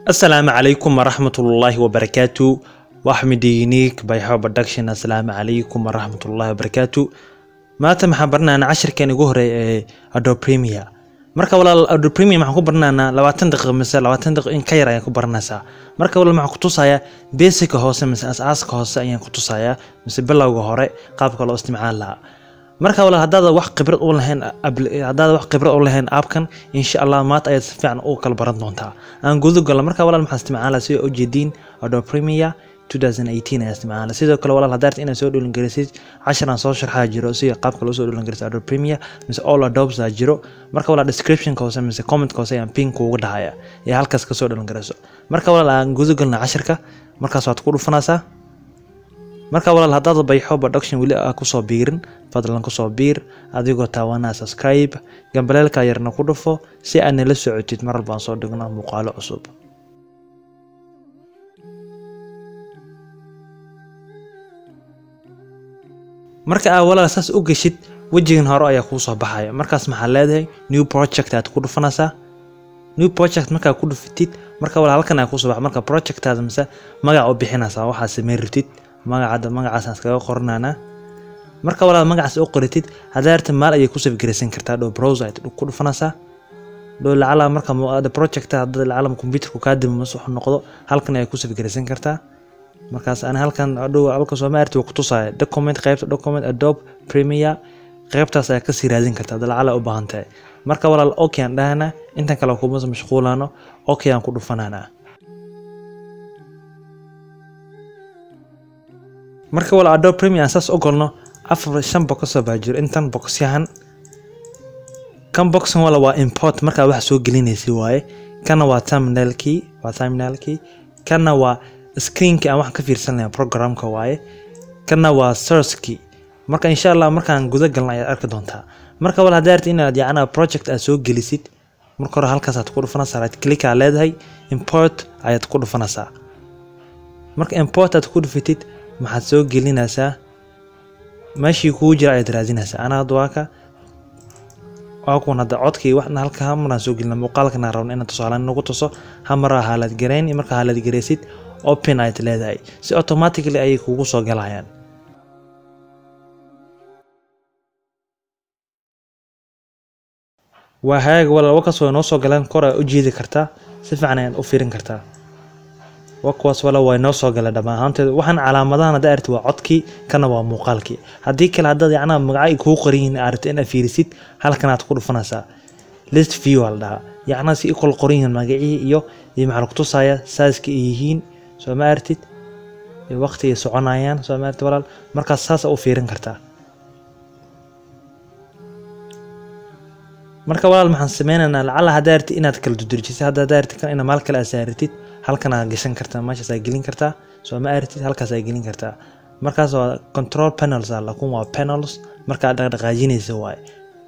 asalaamu calaykum waraxmatullaahi wabarakaatu waxmid unique by how production asalaamu calaykum waraxmatullaahi wabarakaatu maanta maxaan baranaynaa cashirkan ugu horeey ee adobe premier marka walaal adobe premier maxaan ku baranaynaa labaatan daqiiqo mise labaatan daqiiqo in ka yar ayaan ku baranaysaa marka walaal maxaan ku tusayaa basica hoose mise asaaska hoose ayaan ku tusayaa mise bilowga hore qaabka loo isticmaali lahaa marka walaal haddaad wax khibrad u lahayn haddaad wax khibrad u lahayn aapkan insha allah maanta ayaad si fiican u kala baran doontaa aan guda galo marka walaal maxaan isticmaalaa sida ujeediin adobe premier 2018 ayaa isticmaala sidoo kale walaal haddaad inaad soo dhulin garisid casharaan soo sharxaa jiro sida qaabka loo soo dhulin garisid adobe premier mise all adobes aa jiro marka walaal descriptionka hoose mise commentka hoose ayaan pin kuuga dhahaya ee halkaas kasoo dhulin gariso marka walaal aan guda galna casharka markaas waad ku dhufanaysaa marka walaal haddaad bayxo production weli aa kusoo biirin fadlan kusoo biir adigoo taawanaa subscribe gambaleelka yarna ku dhufo si aad nala socotid mar walbaan soo dhigno muuqaalo cusub marka aa walaal saas u geshid wejigan hore ayaa kuu soo baxaya markaas maxaa leedahay new project aad ku dhufanaysaa new project markaa ku dhufatid marka walaal halkan ayaa kusoo baxa marka projectaada mise magac u bixinaysaa waxaa sameyn rabtid magacada magacaasaan iskaga qoranaynaa marka walaal magacaas u qoratid haddaa arta maal ayay ku safgaraysan kartaa dhow browser ayaad ku dhufanaysaa dhow lacala marka project hadda lacala computerku kaa dimi mas wuxuu noqdo halkan ayay ku safgaraysan kartaa markaas ani halkan dhow halka sooma arti waa ku tusaya document qaybta document adobe premier qaybtaas ayaa kasii raadin kartaa hadda lacala u baahan tahay marka walaal okay aan dhahanaa intan kale kuma mashquulaano okay aan ku dhufananaa marka walaal adobe premier aan saas ogolno afar shan boqosoo baa jiro intan boqosyahan kan boxan wala waa import markaa wax soo gelinaysa waaye kana waa terminalkii waa terminalkii kana waa screenkii aan wax ka fiirsanaya programka waaye kana waa searchkii marka insha allah markaan guda galna ayaad arki doontaa marka wal haddaad arti inaad yacnaa project aad soo gelisid marka hore halkaasaad ku dhufanaysaa right click aa leedahay import ayaad ku dhufanaysaa marka import aad ku dhufatid maxaad soo gelinaysaa meeshii kuu jira ayaad raadinaysaa anaa hadda waa ka waa kuwan hadda codkii waxna halka hamaraan soo gelina muuqaalkana rabna inaad tusaalaan nagu tuso hamaraa haalad garayn markaa haalad garaysid open ayaad leedahay si automatically ayay kugu soo galayaan waa hagaag walaal wakaas way noo soo galeen kor aa u jiidi kartaa si fiican ayaad u fiirin kartaa wakuwaas wala way noo soo galeen dhammaan ahaanteed waxaan calaamadahan hadda arti waa codkii kana waa muuqaalkii haddii kale haddaad yacnaa magaca kuu qoranyihin aragto inaad fiirisid halkanaad ku dhufanaysaa list view aa la dhahaa yacnaa si ikol qoran yihiin magacihii iyo iyo maxaa lagu tusaya saaska ay yihiin soo ma artid waqti ay soconayaan soo ma artid walaal markaas saas u fiirin kartaa marka walaal maxaan sameynaynaa lacala haddaa arti inaad kala dudurjisid hadda haddaa arti kan ina maal kale aad saaratid halkan aad gashan kartaa meeshaas aad gelin kartaa soo ma artid halkaas aad gelin kartaa markaas waa control panels ah lakun waa panels marka aad dhaqdhaqaajinaysa waaye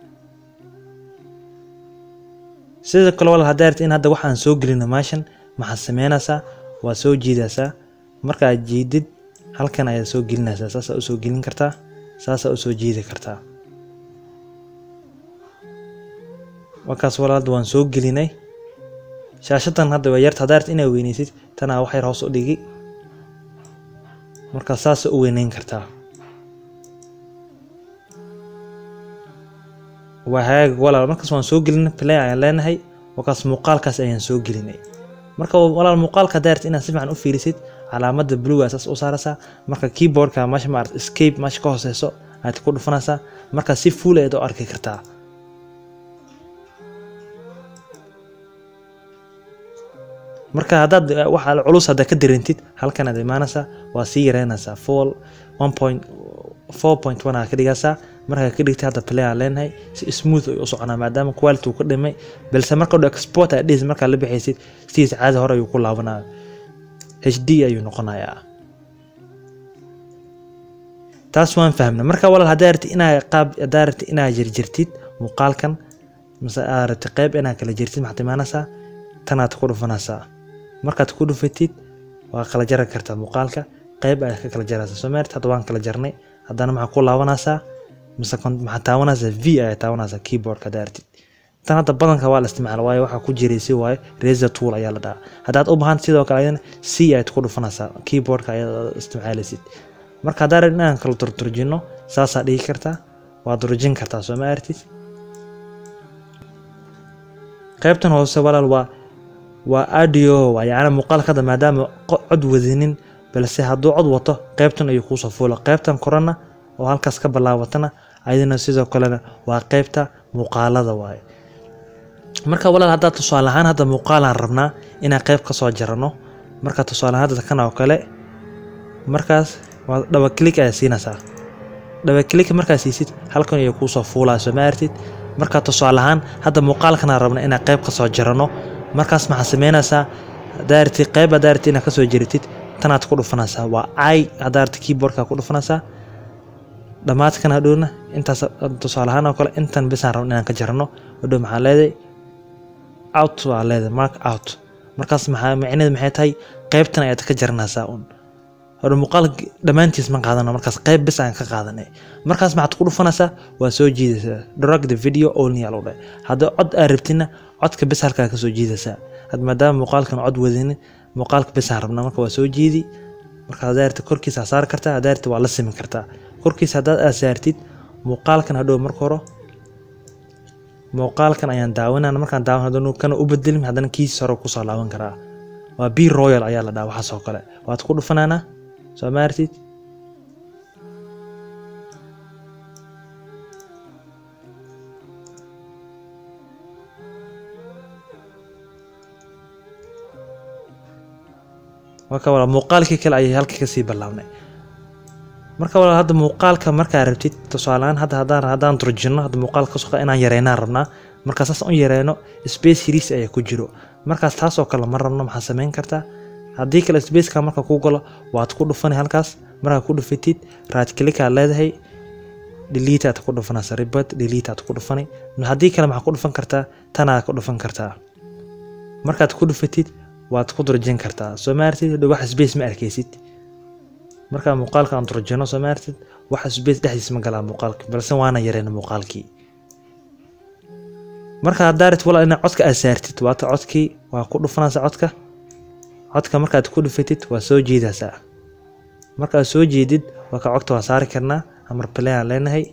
sidoo kale walaal haddaa arti in hadda waxaan soo gelino meeshan maxaad sameynaysaa waa soo jiidaysaa marka aad jiidid halkan ayaad soo gelinaysaa saasaa usoo gelin kartaa saasaa usoo jiidi kartaa markaas walaal hadda waan soo gelinay shaashadan hadda waa yarta haddaa arti inaad weynaysid tanaa wax yar hoos u dhigi markaas saasa u weyneyn kartaa waa hagaag walaal markaas waan soo gelinay play ayaan leenahay markaas muuqaalkaas ayaan soo gelinay marka walaal muuqaalka haddaa arti inaad si fiican u fiirisid calaamada bluga saas u saaraysaa marka keyboardka meesha maarata escape meesha ka hooseyso ayaad ku dhufanaysaa markaas si fuul ayaad u arki kartaa marka haddaad waxa culus hadda ka darintid halkan aad imaanaysaa waa sii yareynaysaa four one point four point one aa ka dhigaysaa markaa ka dhigtay hadda play aa leenahay si smooth ay u soconaa maadaama quality uu ka dhimay balse marka dho export aad dhihis markaa la bixaysid sidiisa caadi hore ayuu ku laabanaya h d ayuu noqonayaa taas waan fahmna marka walaal haddaa arti inaa qaab haddaa arti inaa jirjirtid muuqaalkan mise aad aragti qayb inaa kala jirtid maxaad imaanaysaa tanaad ku dhufanaysaa markaad ku dhufatid waa kala jari kartaa muuqaalka qayb ayaad ka kala jaraysaa soo maarti hadda waan kala jarnay haddana maxaa ku laabanaysaa mise maxaa taawanaysaa v ayaa taawanaysaa keyboardka haddaa artid tan hadda badanka waa la isticmaala waayo waxaa ku jiraysi waayo razor tool ayaa la dhahaa haddaad u baahan sidoo kale ayadana c ayaad ku dhufanaysaa keyboardka ayaad isticmaalaysid marka haddaan rabin inaan kala turturjino saasaa dhigi kartaa waad rujin kartaa soo ma artid qaybtan hoose walaal waa waa audio waa yacni muuqaalkada maadaama cod wadinin balse hadduu cod wato qaybtan ayuu kuusoo fuula qaybtan korana oo halkaas ka bilaabatana ayadana sidoo kalena waa qaybta muuqaalada waaye marka walaal haddaa tusaale ahaan hadda muuqaalaan rabnaa inaan qayb ka soo jarano marka tusaale ahaan hadda kan oo kale markaas waa dhaba click ayaa siinaysaa dhaba click markaa siisid halkan ayay kuusoo fuulaa soo ma artid marka tusaale ahaan hadda muuqaalkana rabna inaan qayb ka soo jarano markaas maxaa sameynaysaa hadaarti qayb hadaarti inaad kasoo jaritid tanaad ku dhufanaysaa waa i hadaarti keyboardka ku dhufanaysaa dhammaadkan hadhowna intaas tusaale ahaan oo kale intan bisaan rabna inaan ka jarano hadhow maxaa leedahay out waa leedahay mark out markaas maxaa micneed maxay tahay qaybtan ayaad ka jaranaysaa un hore muuqaal dhammaantiis ma qaadano markaas qayb bis aan ka qaadanay markaas maxaad ku dhufanaysaa waa soo jiidaysaa drag the video only aa lagu dhahay haddii cod aad rabtina codka bis halkaa ka soo jiidaysaa had maadaama muuqaalkan cod wadinin muuqaalka bis aan rabna marka waa soo jiidi marka hadaarta korkiisa saari kartaa hadaarta waa la simi kartaa korkiisa haddaad aad saartid muuqaalkan hadhow marka hore muuqaalkan ayaan daawanana markaan daawan haddana kana u bedelin haddana kiis hore kusoo laaban karaa waa b royal ayaa la dhaha waxaas oo kale waad ku dhufanaanaa soo maartid marka walaal muuqaalkii kale ayay halka kasii bilaabnay marka walaal hadda muuqaalka markaa rabtid tusaalehaan hadda haddaan haddaan durjino hadda muuqaalka kasoo inaan yareynaan rabnaa markaa saas u yareyno space series ayaa ku jiro markaas taasoo kale ma rabno maxaa samayn kartaa haddii kale spaceka marka ku galo waad ku dhufani halkaas markaa ku dhufatid right click aad leedahay delete aad ku dhufanaysa ribad delete aad ku dhufani haddii kale maxaa ku dhufan kartaa tanaad ku dhufan kartaa markaad ku dhufatid waad ku durjin kartaa soo maartid hadhow wax space ma arkaysid markaa muuqaalka aan durjino soo maartid wax space dhexdiis ma galaa muuqaalka balse waana yareyna muuqaalkii marka hadaarit walaal inaad codka aad saartid waata codkii waa ku dhufanaysa codka codka markaad ku dhufatid waa soo jiidaysaa markaad soo jeedid waa ka cogta waa saari karnaa amar play aan leenahay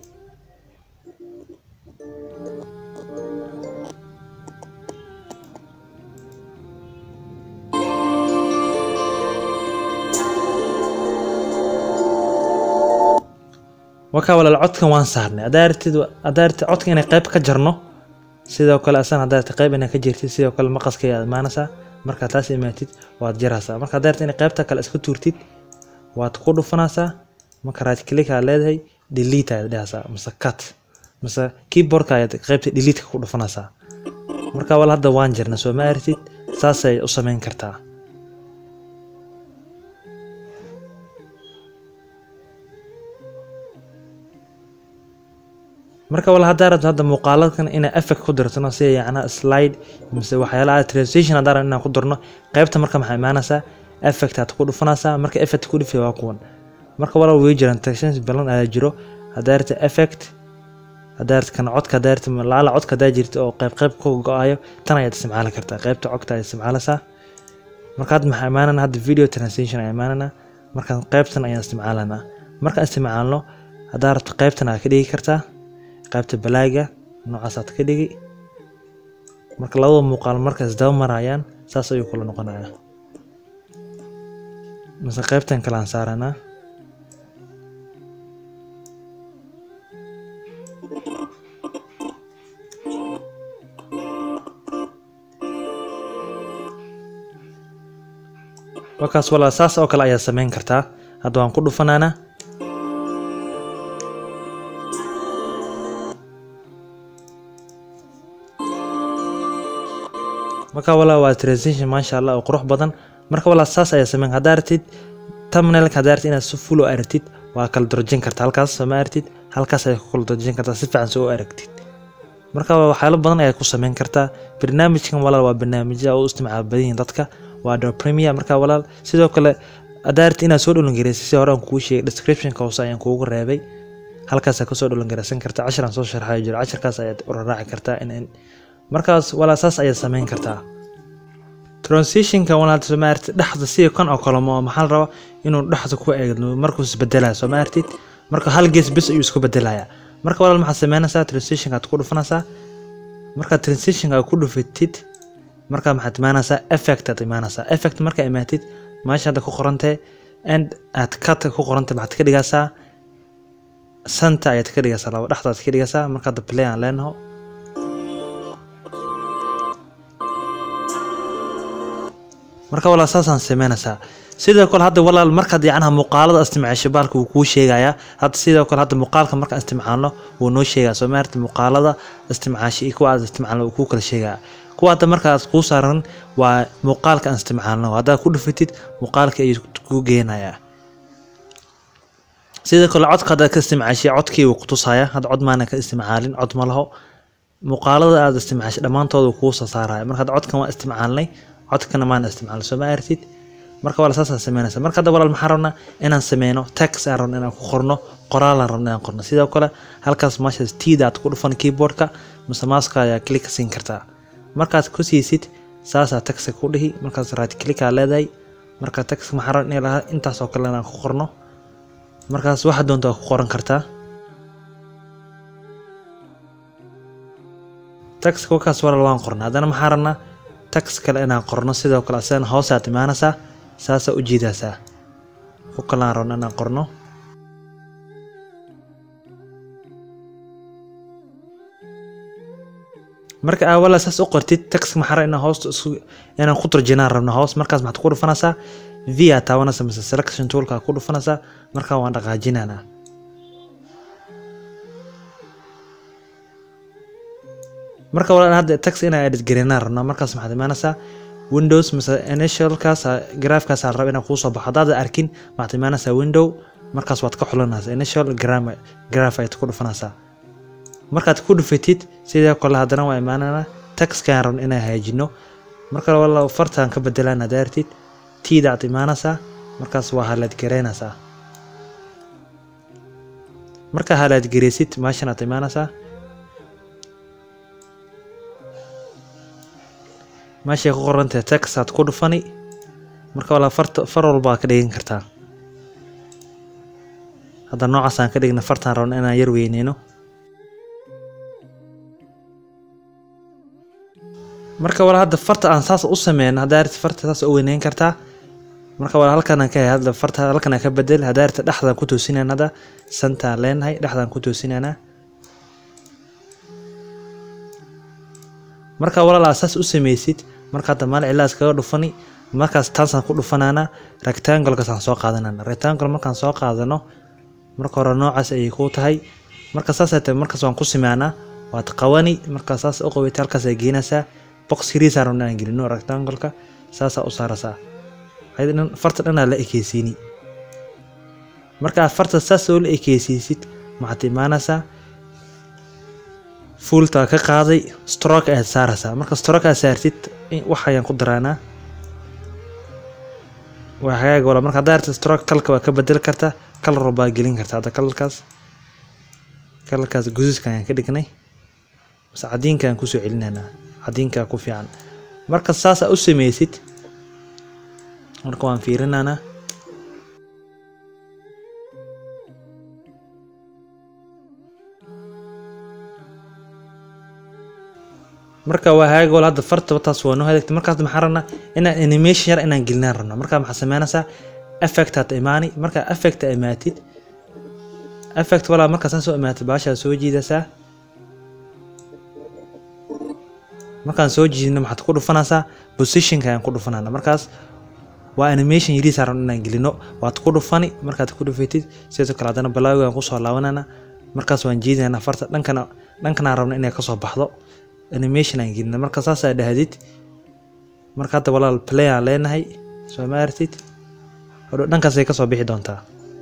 wakaa walaal codkan waan saarnay hadaaritid hadaaritid codka inay qayb ka jarno sidoo kale asan hadaaritid qayb inaa ka jirtid sidoo kale maqaska ayaad imaanaysaa markaa taas imaatid waad jaraysaa marka hadaaritid inay qaybta kale iska tuurtid waad ku dhufanaysaa marka right click aad leedahay delete ayaad dhehaysaa mise cut mise keyboardka ayaad qaybta delete ku dhufanaysaa marka wal hadda waan jirna soo ma artid saasay u samayn kartaa marka wal haddaa rabto hadda muuqaaladkan inaa effect ku dirtano sida yacnaa slide mise waxyaalaha translation haddaa rabto inaan ku dirno qaybta marka maxaa imaanaysaa effect aad ku dhufanaysaa marka effect ku dhufi waa kuwan marka walaal way jiraan translation balan ayaa jiro haddaa rabto effect haddaa rabto kan codka haddaa rabto laala codka haddaa jirto oo qayb qayb ku go-ayo tan ayaad isticmaali kartaa qaybta codka ayaad isticmaalaysaa marka hadda maxaa imaanana hadda video translation ayaa imaanana marka qaybtan ayaan isticmaalanaa markaan isticmaalno haddaa rabto qaybtan aad ka dhigi kartaa qaybta balaaga noocaasaad ka dhigi marka labada muuqaal marka isdaba marayaan saas ayuu kula noqonaya mise qaybtan kale aan saaranaa markaas walaa saas oo kale ayaad samayn kartaa hadda waan ku dhufanaana marka walaa waa transition maasha allah oo qurux badan marka walaa saas ayaa sameyn haddaa artid thumbnailka haddaa artid inaad si full u aragtid waa kala durjin kartaa halkaas soo ma aragtid halkaas ayaa ku kala durjin kartaa si fiican soo u aragtid marka waxyaalo badan ayaa ku sameyn kartaa barnaamijkan walaal waa barnaamijya oo u isticmaal badan yihiin dadka waa Adobe Premiere marka walaal sidoo kale haddaa artid inaad soo dholan gareysid si hore aan kugu sheegay descriptionka hoose ayaan kuugu reebay halkaas aad kasoo dholan gareysan kartaa cashir aan soo sharxayo jiro cashirkaas ayaad u raaci kartaa in markaas walaa saas ayaad samayn kartaa transitionka walaad soo maartid dhexda sida kan oo kale ma maxaa la rabaa inuu dhexda ku eegno markuu isbedelayo soo maartid marka hal gees bis ayuu isku bedelaya marka walaal maxaad sameynaysaa transitionka aad ku dhufanaysaa markaad transitionka aad ku dhufatid markaa maxaad imaanaysaa effect aad imaanaysaa effect markaa imaatid meesha hadda ku qorantee and aad cut ku qorantay maxaad ka dhigaysaa santa ayaad ka dhigaysaa laba dhexda aad ka dhigaysaa marka hadda play aan leenaho marka walaal saasaan sameynaysaa sidoo kale hadda walaal markaad yacnaha muuqaalada istimcaasho baalka wuu kuu sheegayaa hadda sidoo kale hadda muuqaalka markaan istimcaalno wuu noo sheegaa soo maarta muuqaalada istimcaasho iyo kuwa aad istimcaalno wuu kuu kala sheegaa kuwa hadda markaas kuu saaran waa muuqaalka aan istimcaalno haddaad ku dhufatid muuqaalka ayuu kuu geenayaa sidoo kale codka haddaad ka istimcaashay codkii wuu kutusaya hadda cod maana ka istimcaalin cod ma laho muuqaalada aad istimcaashay dhammaantooda kuu soo saaraya marka hadda codkan waa istimcaalnay codkana maana istimcaalin soo ma artid marka walaal saasaan sameynaysa marka hadda walaal maxaan rabnaa inaan sameyno tax aan rabno inaan ku qorno qoraalaan rabno inaan qorno sidoo kale halkaas meeshaas tiida aad ku dhufan keyboardka mise maaska ayaa click siin kartaa markaad ku siisid saasaa taxa ku dhihi markaas right click aa leedahay marka tax maxaan rabnaa inay lahaa intaas oo kale inaan ku qorno markaas waxa doonta waa ku qoran kartaa taxka wakaas walaal waan qorna haddana maxaan rabnaa tax kale inaan qorno sidoo kale asagana hoosaad imaanaysaa saasaa u jiidaasaa ku kalaan rabno inaan qorno marka aa walaa saas u qortid tax maxaa inaan hoosta isku inaan ku turjinaan rabno hoos markaas maxaad ku dhufanaysaa v aa taabanaysa mise selection toolka ku dhufanaysaa markaa waan dhaqaajinaanaa marka walaa hadda tax inaan edit gareynaan rabno markaas maxaad imaanaysaa windows mise initialkaas graafkaas aan raba inaan kuu soo baxo haddaad arkin waxaad imaanaysaa window markaas waad ka xulanaysaa initial graph ayaad ku dhufanaysaa markaad ku dhufatid sidoo kale haddana waa imaanana taxkaan rabno inaan hagaajino marka wala fartaan ka bedelaan hadda artid tiida aad imaanaysaa markaas waa halaad gareynaysaa markaa halaad gareysid meeshan aad imaanaysaa meeshay ku qorantahay tax aad ku dhufani marka walaa farta far walbaa ka dhigan kartaa hadda noocaasaan ka dhigna fartaan rabno inaan yar weyneyno marka walaa hadda farta aan saas u sameyno haddaa arti farta saas u weyneyn kartaa marka walaa halkanaan ka hadda farta halkanaan ka bedel haddaa arti dhexdaan ku toosinaan hadda santaan leenahay dhexdaan ku toosinaanaa marka walaal saas u sameysid marka hadda maal cilaas kaga dhufani markaas taasaan ku dhufanaana rectangolekaasaan soo qaadanana rectangle markaan soo qaadano marka hore noocaas ayay kuu tahay marka saasay tahay markaas waan ku simaanaa waad qawani markaa saas u qawatay halkaas ay geenaysaa box kiriisaan rabna aan gelino rectangoleka saasaa u saarasaa farta dhanaa la ekeysiini marka aad farta saas oo la ekeysiisid maxaad imaanaysaa fuultaa ka qaaday stroke ayaad saaraysaa marka stroke aad saartid wax ayaan ku daraanaa waa hagaag wala marka haddaa artid stroke kalka waa ka bedeli kartaa kalar walbaa gelin kartaa hadda kalarkaas kalarkaas guduudka ayaan ka dhignay base cadiinka aan kusoo celinaynaa cadiinkaa ku fiican marka saasaa u sameysid marka waan fiirinaanaa marka waa hagaag wala hadda farta taas waa noo hagaagtay markaas maxaan rabnaa inaan animation yar inaan gelinaan rabnaa marka maxaa sameynaysaa effect aad imaani marka effect aa imaatid effect walaa markaa saa soo imaatid baashaa soo jiidaysaa markaan soo jiidino maxaad ku dhufanaysaa positionka ayaan ku dhufanana markaas waa animation yariis aan rabno inaan gelino waad ku dhufani markaad ku dhufatid sidoo kale haddana balaawi aan kusoo laabanana markaas waan jiidinana farta dhankana dhankanaan rabno inay kasoo baxdo animation aan gelina marka saasaa dhahdid marka hadda walaal play aan leenahay soo ma artid hodho dhankaasay kasoo bixi doontaa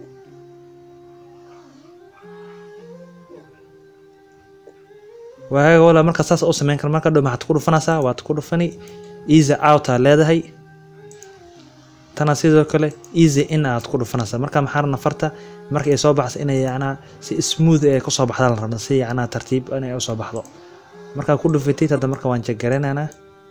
waaga walaal marka saas u sameyn kara marka dhow maxaad ku dhufanaysaa waad ku dhufani easy out aa leedahay tana sidoo kale easy in aad ku dhufanaysaa marka maxaa rabna farta marka ay soo baxsa inay yacnaa si smooth ee kasoo baxda la rabna si yacnaa tartiib inay usoo baxdo markaa ku dhufatid hadda marka waan jeggaranaynaa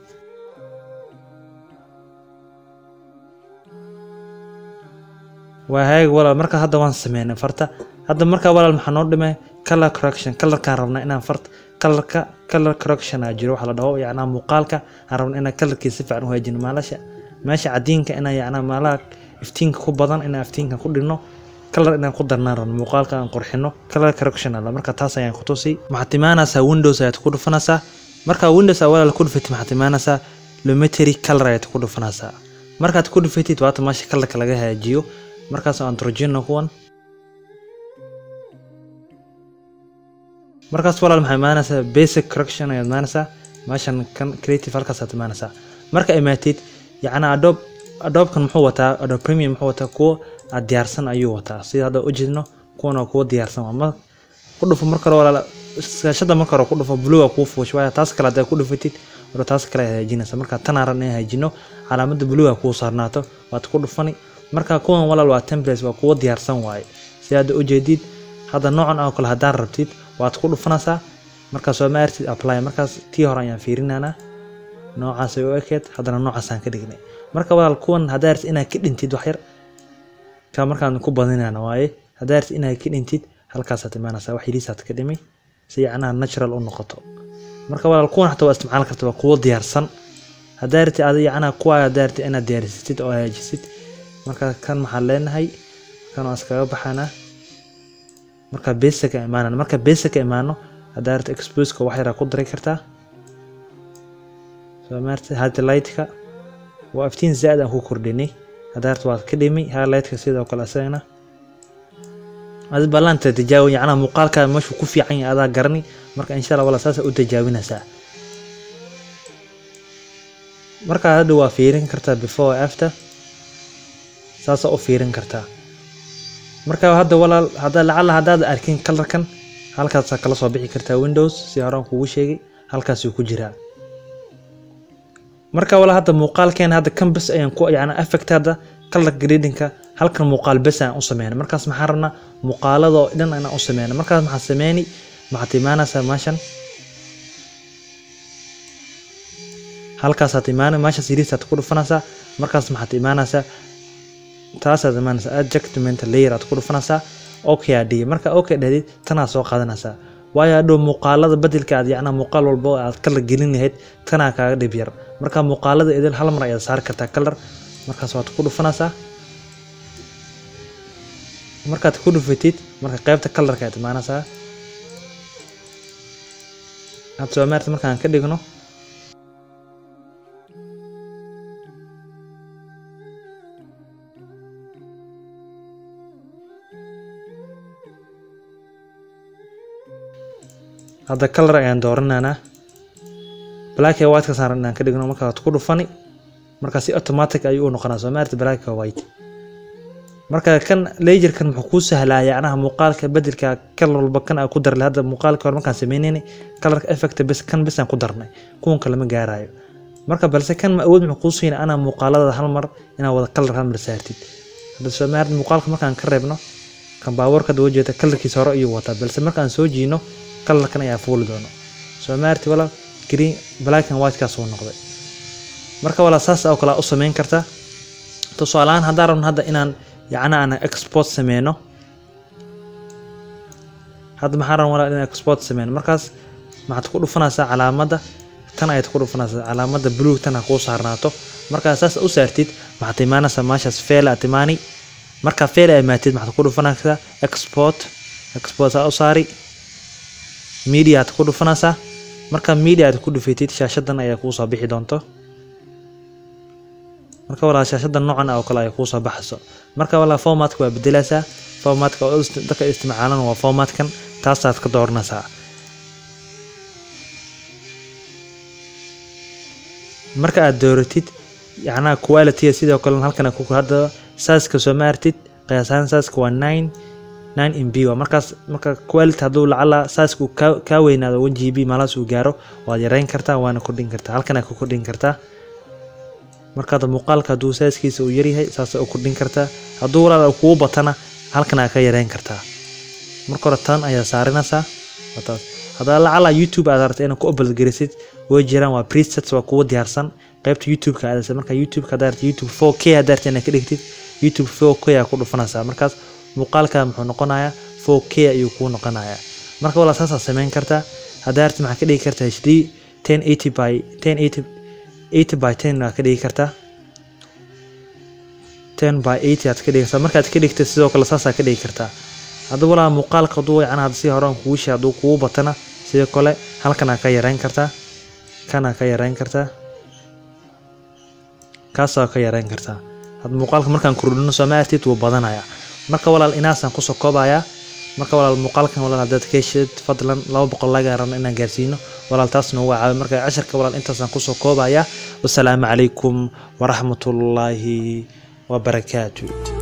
waa hagaag walaal marka hadda waan sameynay farta hadda markaa walaal maxaa noo dhimay color correction colorkaan rabnaa inaan farta colorka color correction aa jiro waxa la dhaho yacnaa muuqaalka aan rabna inaan colorkii si fiican u hagaajino maalasha meesha cadiinka inaan yacnaa maalaha iftiinka ku badan inaan iftiinka ku dhigno color inaan ku darnaan rabno muuqaalka aan qurxino color correction ala marka taas ayaan ku tusi maxaad imaanaysaa windows ayaad ku dhufanaysaa markaa windows aa walaal ku dhufatid maxaad imaanaysaa lumetary color ayaad ku dhufanaysaa markaad ku dhufatid waata meesha colorka laga hagaajiyo markaas aan turjino kuwan markaas walaal maxaa imaanaysaa basic correction ayaad imaanaysaa meeshan kan creative halkaasaad imaanaysaa marka imaatid yacnaa adobe adobekan muxuu wataa adobe premium muxuu wataa kuwo aad diyaarsan ayuu wataa sida hadda ujeedno kuwan waa kuwo diyaarsan waa ma ku dhufo marka hore walaal shaashada marka hore ku dhufo blue waa kuu fuush waaya taas kale haddaad ku dhufatid hore taas kale aad hagaajinaysa marka tan aan rabna in hagaajino calaamadda blue aa kuu saarnaato waad ku dhufani marka kuwan walaal waa templates waa kuwo diyaarsan waaye si hadda ujeedid hadda noocan oo kale haddaan rabtid waad ku dhufanaysaa markaas waa ma artid apply markaas tii hore ayaan fiirinaynaa noocaasay u ekeed haddana noocaasaan ka dhignay marka walaal kuwan haddaa artid inaad ka dhintid wax yar ka markaan ku badinayna waaye haddaa artid inaad ka dhintid halkaasaad imaanaysaa wax yariisaad ka dhimi si yacnaha natural u noqoto marka walaal kuwan xataa waa isticmaali karta waa kuwo diyaarsan haddaa artid adi yacnaha kuwa haddaa artid inaad diyaarisatid oo hagaajisid marka kan maxaan leenahay kan waan iskaga baxanaa marka basicka imaanana marka basicka imaano haddaa arta exposeka wax yaraa ku dari kartaa soo maarta highlightka waa iftiin zaad aan ku kordhinay haddaa arta waad ka dhimi highlightka sidoo kale asagana adi ballaanta tijaawin yacnaa muuqaalkaa meeshuu ku fiican yahay adaa garani marka insha allah wala saasa u tijaawinaysaa marka hadda waa fiirin kartaa before after saasaa u fiirin kartaa marka hadda walaal hadda lacala haddaad arkin kalarkan halkaasaa kala soo bixi kartaa windows si horaan kugu sheegay halkaasuu ku jiraa marka walaal hadda muuqaalkeena hadda kan bes ayaan ku yacni effect hadda color gradingka halkan muuqaal bes aan u sameynay markaas maxaan rabnaa muuqaaladoo dhan inaan u sameynay markaas maxaa sameyni maxaad imaanaysaa meeshan halkaasaad imaanay meeshaas yiriisaad ku dhufanaysaa markaas maxaad imaanaysaa taasaad imaanaysaa adjustment layer aad ku dhufanaysaa okay aad dhihi marka okay dhahdid tanaa soo qaadanaysaa waayo hadhow muuqaalada bedelka aad yacnaa muuqaal walba aad kalar gelin lahayd tanaa kaaga dhib yar marka muuqaalada idil hal mar ayaad saari kartaa kalar markaas waad ku dhufanaysaa markaad ku dhufatid marka qaybta kalarka aad imaanaysaa aad soo maarta markaan ka dhigno hadda kalar ayaan dooranaynaa black and white ka saaran inaan ka dhigno markaad ku dhufani marka si automatic ayuu u noqonaa soo maarta black and white marka kan laserkan muxuu kuu sahlaa yacnaha muuqaalka bedelka kalar walba kan aan ku darlay hadda muuqaalka hore markaan sameynaynay kalarka effect bes kan bes aan ku darnay kuwan kale ma gaarayo marka balse kan ma awood muxuu kuu siinay anaa muuqaalada hal mar inaa wada kalar hal mar saartid hadda soo maarta muuqaalka markaan ka reebno kan baabuurka hadda wajeeda kalarkiisa hore ayuu wataa balse markaan soo jiino kalarkan ayaa fuuli doono soo maarti walaal green black and white kaas uu noqday marka walaal saas oo kale u sameyn kartaa tusaalehaan haddaan rabno hadda inaan yacna aan export sameyno hadda maxaan rabno walaal inaan export sameyno markaas maxaad ku dhufanaysaa calaamadda tan ayaad ku dhufanaysaa calaamadda blue tan ha kuu saarnaato markaa saas u saartid maxaad imaanaysaa meeshaas fail aad imaani markaa fail aad imaatid maxaad ku dhufanaysaa export export saa u saari media aad ku dhufanaysaa marka media aad ku dhufatid shaashadan ayaa kuu soo bixi doonto marka walaa shaashada noocan oo kale ay kuu soo baxayso marka walaa formatka waa bedelaysaa formatka oo dadka isticmaalan waa formatkan taasaad ka dooranaysaa marka aad dooratid yacnaha quality sidoo kale halkan ku hadda saaska soo maartid qiyaasahaan saaska waa nine nine mb waa markaas marka quality hadduu lacala saaska uu kaa kaa weynaado one gb malaas uu gaaro waad yareyn kartaa waana kordhin kartaa halkan aad ku kordhin kartaa markaad muuqaalka hadduu saaskiisa uu yaryahay saasa u kordhin kartaa hadduu walaal kugu batana halkan aad ka yareyn kartaa marka hore tan ayaa saarinaysaa taas haddaba lacala youtube aad rabta inaad ku upload garisid way jiraan waa presets waa kuwa diyaarsan qaybta youtube-ka aadaysa marka youtube-ka haddaa rabta youtube 4k haddaa rabta inaad ka dhigtid youtube 4k aa ku dhufanaysaa markaas muuqaalka muxuu noqonayaa 4k ayuu kuu noqonayaa marka walaa saasaa samayn kartaa haddaa rabta maxaa ka dhigi kartaa hd 1080 by 1080 80 by 10 waa ka dhigi kartaa 10 by 80 aad ka dhigaysaa markaad ka dhigtay sidoo kale saasaa ka dhigi kartaa haddaba walaa muuqaalka hadduu wacan hadda si horaan kugu shay hadduu kugu batana sidoo kale halkanaa ka yareyn kartaa kanaa ka yareyn kartaa kaasaa ka yareyn kartaa hadda muuqaalka markaan kordhino sooma artid wuu badanaya marka walaal inaasaan kusoo koobayaa marka walaal muuqaalkan walaal haddaad ka heshid fadlan laba boqol laga rabno inaan gaarsiino walaal taas noogu caawi marka casharka walaal intaasaan kusoo koobayaa wasalaamu calaykum waraxmatullaahi wabarakaatu